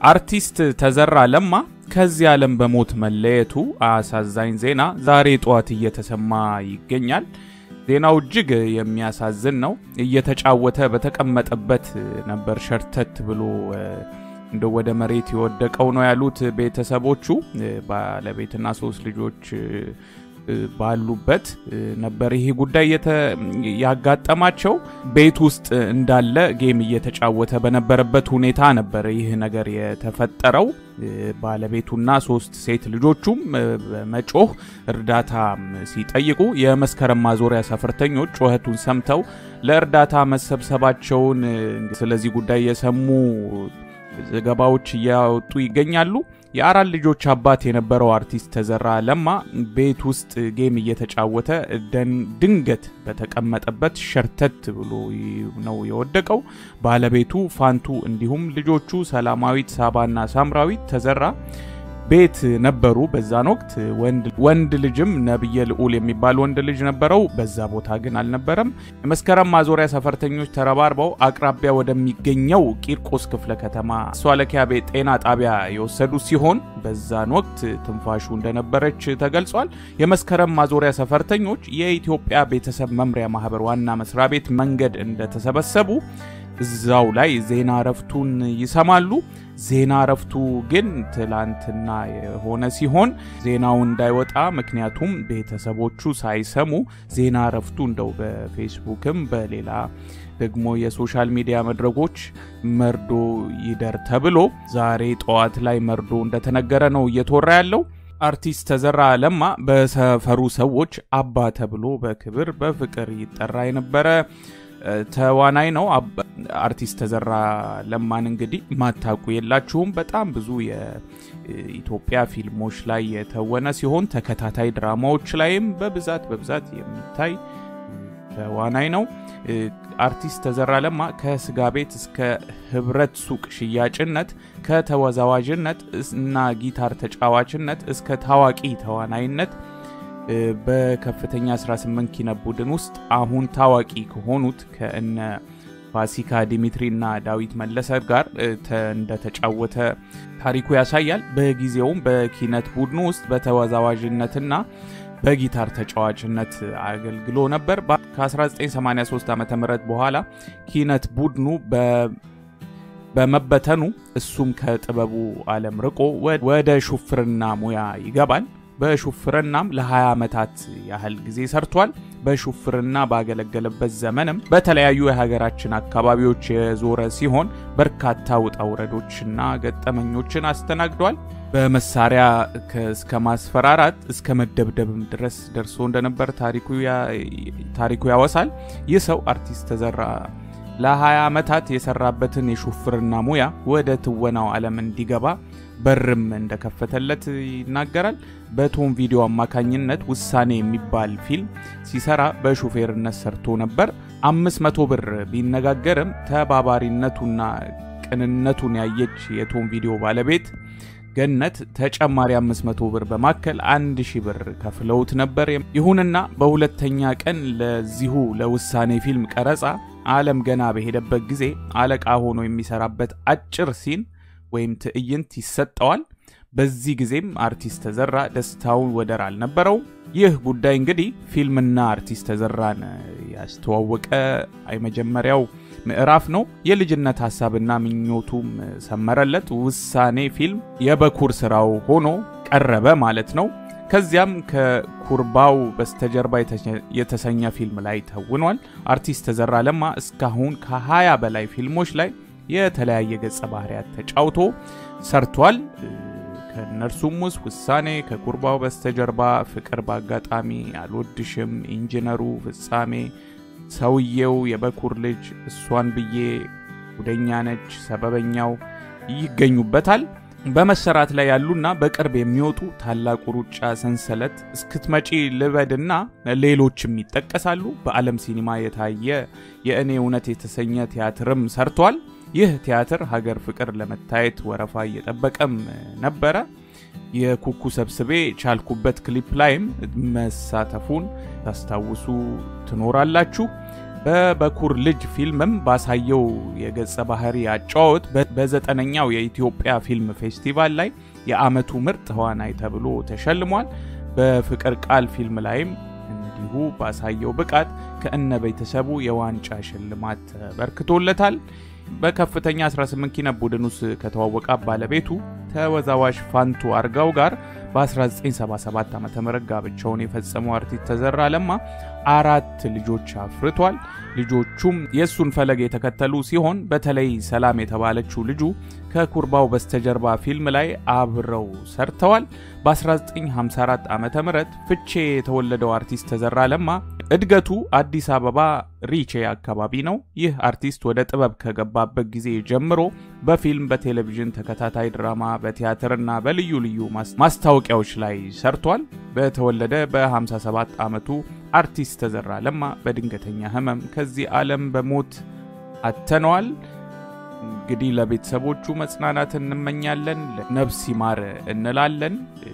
አርቲስት ተዘራ ለማ ከዚህ ዓለም በሞት መለየቱ አሳዛኝ ዜና ዛሬ ጠዋት እየተሰማ ይገኛል። ዜናው እጅግ የሚያሳዝን ነው። እየተጫወተ በተቀመጠበት ነበር ሸርተት ብሎ እንደ ወደ መሬት የወደቀው ነው ያሉት ቤተሰቦቹ። ባለቤትና ሶስት ልጆች ባሉበት ነበር ይሄ ጉዳይ ያጋጠማቸው። ቤት ውስጥ እንዳለ ጌም እየተጫወተ በነበረበት ሁኔታ ነበር ይህ ነገር የተፈጠረው። ባለቤቱና ሶስት ሴት ልጆቹም በመጮህ እርዳታ ሲጠይቁ የመስከረም ማዞሪያ ሰፈርተኞች ጩኸቱን ሰምተው ለእርዳታ መሰብሰባቸውን ስለዚህ ጉዳይ የሰሙ ዘገባዎች እያወጡ ይገኛሉ። የአራት ልጆች አባት የነበረው አርቲስት ተዘራ ለማ ቤት ውስጥ ጌም እየተጫወተ ድንገት በተቀመጠበት ሸርተት ብሎ ነው የወደቀው። ባለቤቱ ፋንቱ እንዲሁም ልጆቹ ሰላማዊት፣ ሳባና ሳምራዊት ተዘራ ቤት ነበሩ። በዛን ወቅት ወንድ ልጅም ነብየ ልዑል የሚባል ወንድ ልጅ ነበረው። በዛ ቦታ ግን አልነበረም። የመስከረም ማዞሪያ ሰፈርተኞች ተረባርበው አቅራቢያ ወደሚገኘው ቂርቆስ ክፍለ ከተማ ሷለኪያ ቤት ጤና ጣቢያ የወሰዱ ሲሆን በዛን ወቅት ትንፋሹ እንደነበረች ተገልጿል። የመስከረም ማዞሪያ ሰፈርተኞች የኢትዮጵያ ቤተሰብ መምሪያ ማህበር ዋና መስሪያ ቤት መንገድ እንደተሰበሰቡ እዛው ላይ ዜና እረፍቱን ይሰማሉ። ዜና እረፍቱ ግን ትላንትና የሆነ ሲሆን ዜናው እንዳይወጣ ምክንያቱም ቤተሰቦቹ ሳይሰሙ ዜና እረፍቱ እንደው በፌስቡክም በሌላ ደግሞ የሶሻል ሚዲያ መድረኮች መርዶ ይደር ተብሎ ዛሬ ጠዋት ላይ መርዶ እንደተነገረ ነው እየተወራ ያለው። አርቲስት ተዘራ ለማ በሰፈሩ ሰዎች አባ ተብሎ በክብር በፍቅር ይጠራ የነበረ ተዋናይ ነው። አርቲስት ተዘራ ለማን እንግዲህ ማታቁ የላችሁም። በጣም ብዙ የኢትዮጵያ ፊልሞች ላይ የተወነ ሲሆን ተከታታይ ድራማዎች ላይም በብዛት በብዛት የሚታይ ተዋናይ ነው። አርቲስት ተዘራ ለማ ከስጋ ቤት እስከ ህብረት ሱቅ ሽያጭነት ከተወዛዋዥነት እና ጊታር ተጫዋችነት እስከ ታዋቂ ተዋናይነት በከፍተኛ 18 ኪነብ ቡድን ውስጥ አሁን ታዋቂ ከሆኑት ከእነ ፋሲካ ዲሚትሪ እና ዳዊት መለሰ ጋር እንደተጫወተ ታሪኩ ያሳያል። በጊዜውም በኪነት ቡድኑ ውስጥ በተወዛዋዥነትና በጊታር ተጫዋችነት አገልግሎ ነበር። ከ1983 ዓ ም በኋላ ኪነት ቡድኑ በመበተኑ እሱም ከጥበቡ ዓለም ርቆ ወደ ሹፍርና ሙያ ይገባል። በሹፍርናም ለ20 ዓመታት ያህል ጊዜ ሰርቷል። በሹፍርና ባገለገለበት ዘመንም በተለያዩ የሀገራችን አካባቢዎች የዞረ ሲሆን በርካታ ውጣ ውረዶችና ገጠመኞችን አስተናግዷል። በመሳሪያ እስከ ማስፈራራት እስከ መደብደብም ድረስ ደርሶ እንደነበር ታሪኩ ያወሳል። ይህ ሰው አርቲስት ተዘራ ለ20 ዓመታት የሰራበትን የሹፍርና ሙያ ወደ ትወናው ዓለም እንዲገባ በርም እንደከፈተለት ይናገራል። በቶም ቪዲዮ አማካኝነት ውሳኔ የሚባል ፊልም ሲሰራ በሹፌርነት ሰርቶ ነበር። 500 ብር ቢነጋገርም ተባባሪነቱና ቅንነቱን ያየች የቶም ቪዲዮ ባለቤት ገነት ተጨማሪ 500 ብር በማከል 1000 ብር ከፍለውት ነበር። ይሁንና በሁለተኛ ቀን ለዚሁ ለውሳኔ ፊልም ቀረጻ ዓለም ገና በሄደበት ጊዜ አለቃ ሆኖ የሚሰራበት አጭር ሲን ወይም ትዕይንት ይሰጠዋል። በዚህ ጊዜም አርቲስት ተዘራ ደስታውን ወደር አልነበረው። ይህ ጉዳይ እንግዲህ ፊልምና አርቲስት ተዘራን ያስተዋወቀ የመጀመሪያው ምዕራፍ ነው። የልጅነት ሀሳብና ምኞቱም ሰመረለት። ውሳኔ ፊልም የበኩር ስራው ሆኖ ቀረበ ማለት ነው። ከዚያም ከኩርባው በስተጀርባ የተሰኘ ፊልም ላይ ተውኗል። አርቲስት ተዘራ ለማ እስካሁን ከ20 በላይ ፊልሞች ላይ የተለያየ ገጸ ባህሪያት ተጫውቶ ሰርቷል። ከእነርሱም ውስጥ ውሳኔ፣ ከኩርባው በስተጀርባ፣ ፍቅር በአጋጣሚ፣ አልወድሽም፣ ኢንጂነሩ፣ ፍጻሜ፣ ሰውየው፣ የበኩር ልጅ፣ እሷን ብዬ፣ ጉደኛ ነች፣ ሰበበኛው ይገኙበታል። በመሰራት ላይ ያሉና በቅርብ የሚወጡ ታላቁ ሩጫ፣ ሰንሰለት፣ እስክትመጪ ልበድና ሌሎችም ይጠቀሳሉ። በዓለም ሲኒማ የታየ የእኔ እውነት የተሰኘ ቲያትርም ሰርቷል። ይህ ቲያትር ሀገር ፍቅር ለመታየት ወረፋ እየጠበቀም ነበረ። የኩኩ ሰብስቤ ቻልኩበት ክሊፕ ላይም መሳተፉን ታስታውሱ ትኖራላችሁ። በበኩር ልጅ ፊልምም ባሳየው የገጸ ባህሪ አጫወት በዘጠነኛው የኢትዮጵያ ፊልም ፌስቲቫል ላይ የዓመቱ ምርጥ ተዋናይ ተብሎ ተሸልሟል። በፍቅር ቃል ፊልም ላይም እንዲሁ ባሳየው ብቃት ከእነ ቤተሰቡ የዋንጫ ሽልማት ተበርክቶለታል። በከፍተኛ 18 ኪነብ ቡድን ውስጥ ከተዋወቃ ባለቤቱ ተወዛዋዥ ፋንቱ አርጋው ጋር በ1977 ዓ ም ጋብቻውን የፈጸመው አርቲስት ተዘራ ለማ አራት ልጆች አፍርቷል። ልጆቹም የእሱን ፈለግ የተከተሉ ሲሆን በተለይ ሰላም የተባለችው ልጁ ከኩርባው በስተጀርባ ፊልም ላይ አብረው ሰርተዋል። በ1954 ዓ ም ፍቼ የተወለደው አርቲስት ተዘራ ለማ እድገቱ አዲስ አበባ ሪቼ አካባቢ ነው። ይህ አርቲስት ወደ ጥበብ ከገባበት ጊዜ ጀምሮ በፊልም፣ በቴሌቪዥን ተከታታይ ድራማ፣ በቲያትርና በልዩ ልዩ ማስታወቂያዎች ላይ ሰርቷል። በተወለደ በ57 ዓመቱ አርቲስት ተዘራ ለማ በድንገተኛ ሕመም ከዚህ ዓለም በሞት አተነዋል። እንግዲህ ለቤተሰቦቹ መጽናናት እንመኛለን፣ ነፍስ ይማር እንላለን።